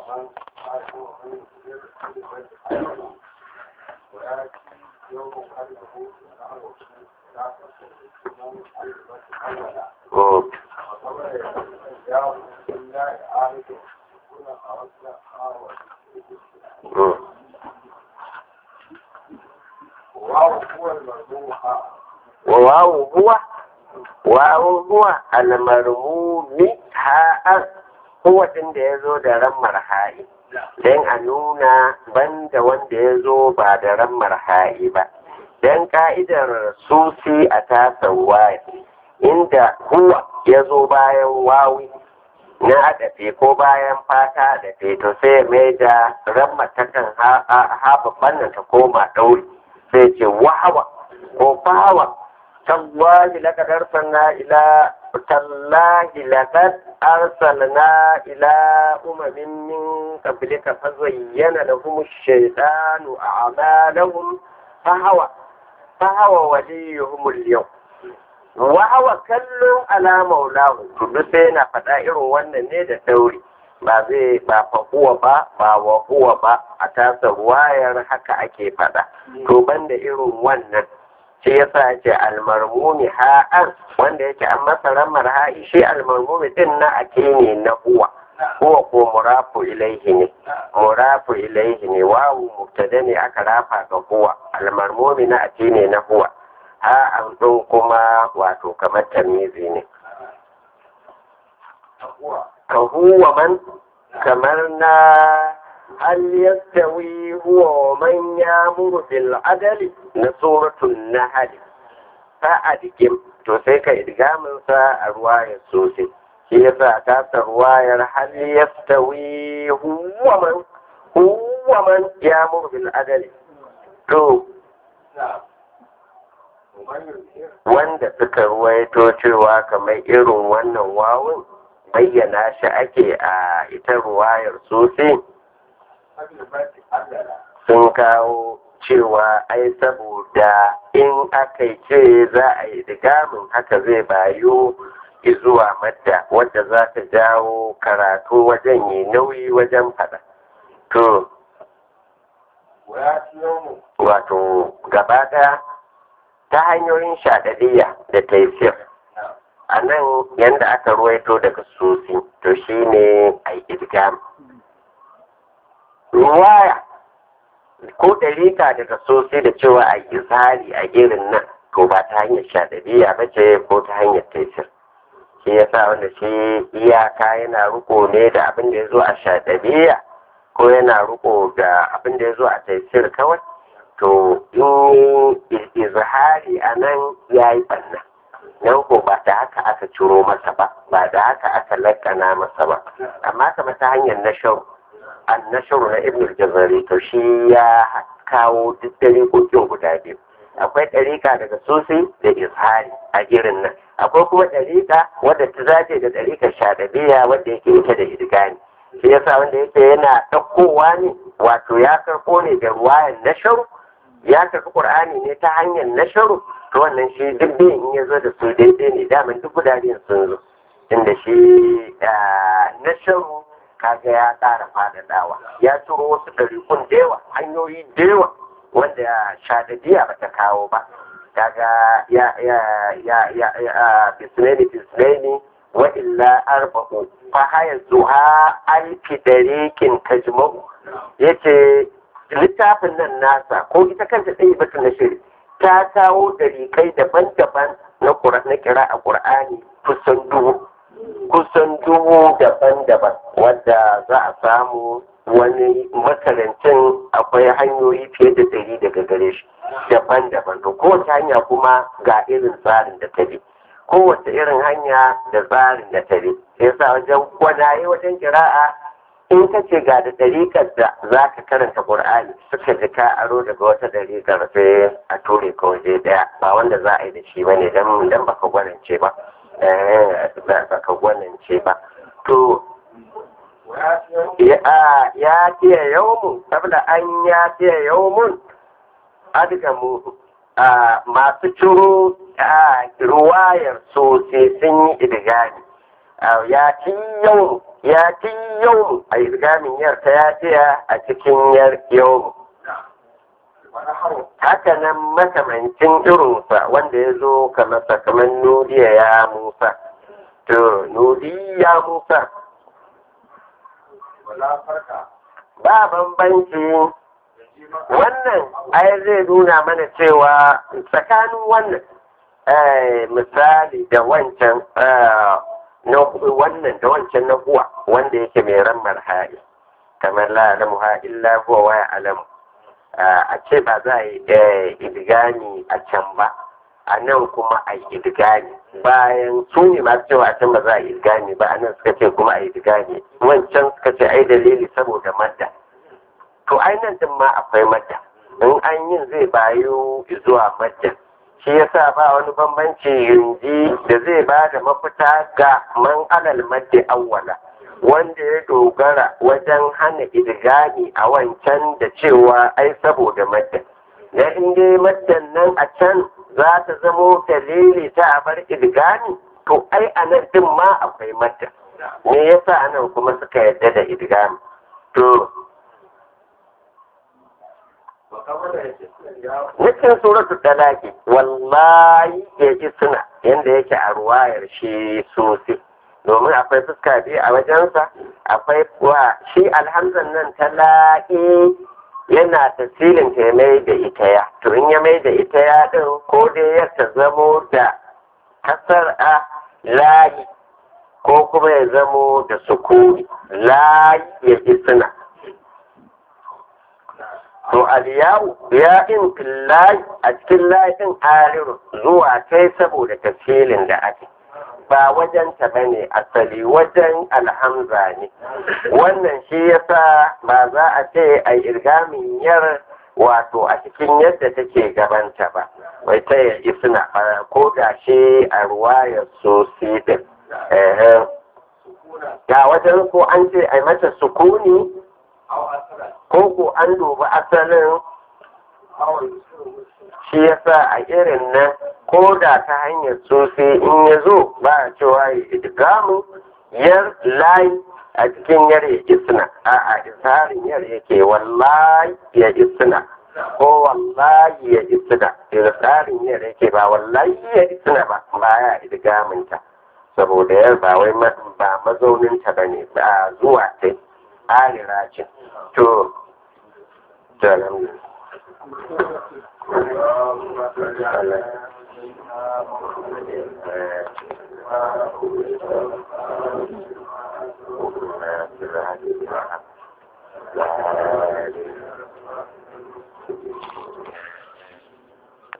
Mm. Mm. wawu huwa wawu huwa almarmumi ha'ar huwa din da ya zo da ran marha'i don a nuna banda wanda ya zo ba da ran marha'i ba don ka'idar susi a tasan waye inda huwa ya zo bayan wawi na adafe ko bayan fata da to sai mai da ran matakan ha babban nan ta koma ɗauri sai ce wahawa ko bawa tallahi laqad arsalna ila tallahi laqad arsalna ila umamin min qablika fazayyana lahum ash-shaytanu a'malahum fahawa fahawa waliyuhum al-yawm wa hawa kallon ala maulahu to duk sai yana faɗa irin wannan ne da dauri ba zai ba fahuwa ba ba wa huwa ba a tasa wayar haka ake faɗa to banda irin wannan shi yasa ce almarmumi ha'an wanda yake an masa ramar ha'i shi almarmumi din na ake ne na huwa huwa ko murafu ilaihi ne murafu ilaihi ne wawu mubtada ne aka rafa ga huwa almarmumi na ake ne na huwa ha'an din kuma wato kamar tamizi ne ka huwa man kamar na hal yastawi huwa wa man yamuru bil adali na suratul nahl fa adgim to sai ka idgamin sa a ruwayar sosai shi yasa ta ta ruwayar hal yastawi huwa man huwa man yamuru bil adali to wanda suka ruwaito cewa kamar irin wannan wawun bayyana shi ake a ita ruwayar sosai sun kawo cewa ai saboda in aka ce za a yi digamin haka zai bayo zuwa madda wadda za ta jawo karatu wajen yi nauyi wajen fada to wato gaba ɗaya ta hanyoyin shaɗaɗiya da taifir a nan yadda aka ruwaito daga susi to shine a yi idgam ruwaya ko ɗarika daga sosai da cewa a izhari a irin nan to ba ta hanyar shaɗabiya ba ce ko ta hanyar taisir shi ya sa wanda shi iyaka yana riko ne da abin da ya zo a shaɗabiya ko yana riko da abin da ya zo a taisir kawai to in izhari a nan ya yi ɓanna nan ko ba da haka aka ciro masa ba ba da haka aka lakana masa ba amma kamar ta hanyar nasharu annasharu na ibn jazari to shi ya kawo duk dariƙoƙin guda biyu akwai ɗariƙa daga sosai da izhari a irin nan akwai kuma ɗariƙa wadda ta zace da ɗariƙar shaɗabiya wadda yake ita da idgani shi yasa wanda yake yana ɗaukowa ne wato ya karɓo ne da ruwayan nasharu ya karɓi ƙur'ani ne ta hanyar nasharu to wannan shi duk biyan in ya zo da su daidai ne daman duk guda biyun sun zo inda shi nasharu kaga ya ƙara faɗaɗawa ya turo wasu ɗarikun da yawa hanyoyi da yawa wanda shadadiya ba ta kawo ba kaga ya ya ya ya ya bisneni bisneni wa illa arba'u fa haya zuha alfi dariqin tajma'u yace littafin nan nasa ko ita kanta ɗaya bata na shiri ta kawo dariƙai daban-daban na na kira a ƙur'ani kusan dubu kusan dubu daban-daban wadda za a samu wani makarancin akwai hanyoyi fiye da ɗari daga gare shi daban-daban to kowace hanya kuma ga irin tsarin da ta bi kowace irin hanya da tsarin da ta bi sai sa wajen gwanaye wajen kira'a in ka ce ga da ɗariƙar da za ka karanta ƙur'ani suka ji ka aro daga wata ɗariƙar sai a ture ka waje ɗaya ba wanda za a yi da shi ba ne don baka gwanance ba baka gwanance ba to ya fiye yawmun saboda an ya fiye yawmun adgamu masu ciro ruwayar sosai sun yi idigami ya ti yau ya ti yau a idgamin yar ta ya tiya a cikin yar yau haka nan makamancin irinsa wanda ya zo kamar kamar nudiya ya musa to nudi ya musa ba bambanci wannan ai zai nuna mana cewa tsakanin wannan misali da wancan na wannan da wancan na huwa wanda yake mai ran marhari kamar la alamu ha illa huwa wa alamu a ce ba za a yi idigani a can ba a nan kuma a yi idigani bayan su ne masu cewa a can ba za a yi idigani ba a nan suka ce kuma a yi idigani wancan suka ce ai dalili saboda madda to ai nan din ma akwai madda in an yin zai bayo zuwa madda shi yasa ba wani bambanci yanzu da zai ba da mafita ga man alal madda awwala wanda ya dogara wajen hana idgami a wancan da cewa ai saboda madda na inda maddan nan a can za ta zamo dalili ta a bar idgami to ai a nan din ma akwai madda me yasa anan kuma suka yarda da idgami to Nufin suratul talaki wallahi ya ji suna yadda yake a ruwayar shi sosai. domin akwai fuska biyu a wajensa akwai wa shi alhamzan nan ta la'i yana tasirin ta mai da ita ya to in ya mai da ita ya din ko dai ya ta zamo da kasar a layi ko kuma ya zamo da sukuni layi ya ji suna to aliyawu ya in layi a cikin layin aliru zuwa kai saboda tasirin da ake ba wajenta ba ne asali wajen alhamza ne wannan shi yasa ba za a ce a irgamin yar wato a cikin yadda take gabanta ba wai ta yi suna ko da shi a ruwayar sosi din ga wajen ko an ce a mata sukuni ko ko an dubi asalin shi yasa a irin nan ko da ta hanyar sosai in ya zo ba a cewa ya idgamu yar layi a cikin yar ya isna a a isarin yar yake wallahi ya isna ko wallahi ya isna isarin yar yake ba wallahi ya isna ba ba ya idgaminta saboda yar ba wai ba mazauninta ba ne ba zuwa ta alira ce to to alhamdulillah